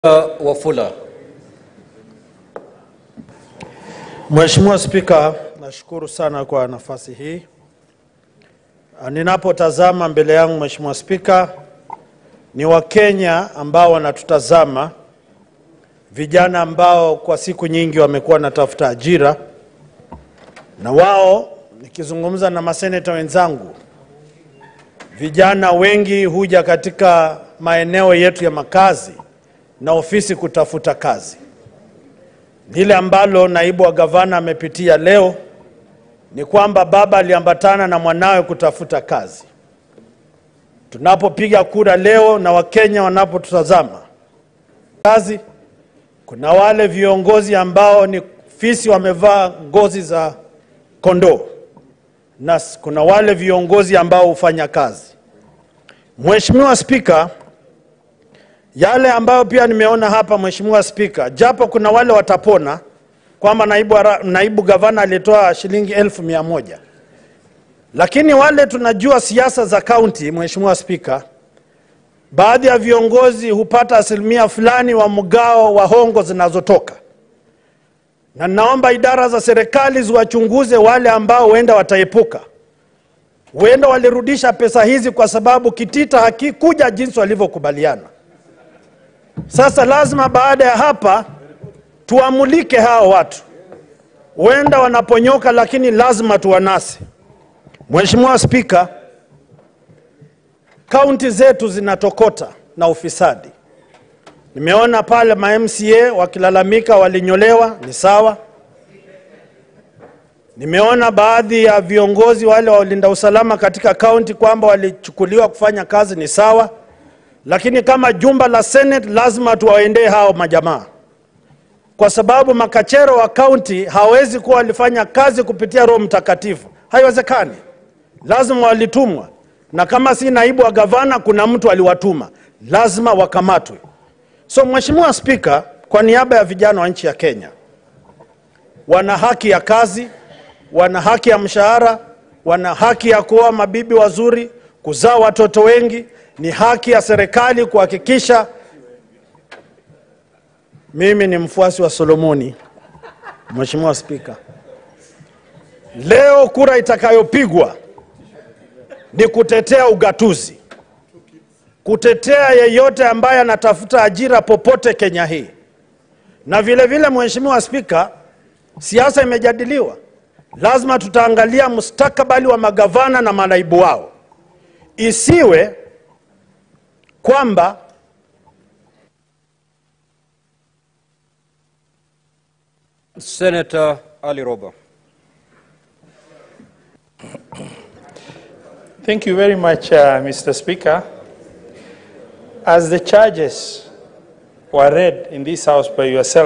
Wafula. Mheshimiwa Spika, nashukuru sana kwa nafasi hii. Ninapotazama mbele yangu Mheshimiwa Spika, ni Wakenya ambao wanatutazama, vijana ambao kwa siku nyingi wamekuwa wanatafuta ajira, na wao, nikizungumza na maseneta wenzangu, vijana wengi huja katika maeneo yetu ya makazi na ofisi kutafuta kazi. Lile ambalo naibu wa gavana amepitia leo ni kwamba baba aliambatana na mwanawe kutafuta kazi. Tunapopiga kura leo na Wakenya wanapotutazama kazi, kuna wale viongozi ambao ni fisi wamevaa ngozi za kondoo na kuna wale viongozi ambao hufanya kazi. Mheshimiwa Spika, yale ambayo pia nimeona hapa Mheshimiwa Spika, japo kuna wale watapona kwamba naibu, ara- naibu gavana alitoa shilingi elfu mia moja lakini wale tunajua siasa za kaunti, Mheshimiwa Spika, baadhi ya viongozi hupata asilimia fulani wa mgao wa hongo zinazotoka, na naomba idara za serikali ziwachunguze wale ambao huenda wataepuka, huenda walirudisha pesa hizi kwa sababu kitita hakikuja jinsi walivyokubaliana. Sasa lazima baada ya hapa tuamulike hao watu, huenda wanaponyoka, lakini lazima tuwanase. Mheshimiwa Spika, kaunti zetu zinatokota na ufisadi. Nimeona pale ma MCA wakilalamika walinyolewa, ni sawa. Nimeona baadhi ya viongozi wale wa ulinda usalama katika kaunti kwamba walichukuliwa kufanya kazi, ni sawa lakini kama jumba la Senate lazima tuwaendee hao majamaa, kwa sababu makachero wa kaunti hawezi kuwa walifanya kazi kupitia Roho Mtakatifu, haiwezekani. Lazima walitumwa, na kama si naibu wa gavana, kuna mtu aliwatuma, lazima wakamatwe. So Mheshimiwa Spika, kwa niaba ya vijana wa nchi ya Kenya, wana haki ya kazi, wana haki ya mshahara, wana haki ya kuoa mabibi wazuri, kuzaa watoto wengi. Ni haki ya serikali kuhakikisha. Mimi ni mfuasi wa Solomoni, Mheshimiwa Spika. Leo kura itakayopigwa ni kutetea ugatuzi, kutetea yeyote ambaye anatafuta ajira popote Kenya hii, na vile vile, Mheshimiwa Spika, siasa imejadiliwa. Lazima tutaangalia mustakabali wa magavana na manaibu wao, isiwe kwamba Senator Ali Roba. Thank you very much, uh, Mr. Speaker. As the charges were read in this House by yourself,